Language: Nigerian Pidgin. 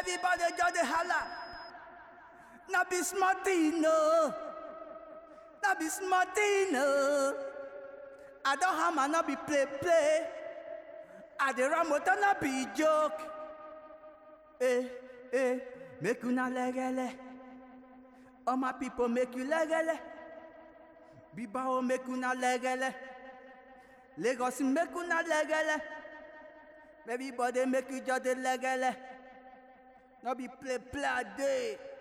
Everybody just dey holla. Na be small thing no. Na be small thing no. I don hammer no be play play. I dey run motor no be joke. Eh eh make una legele. All my people make you legele. Bibao make una legele. Lagos make una legele. Everybody make you just dey legele. No be play play a day.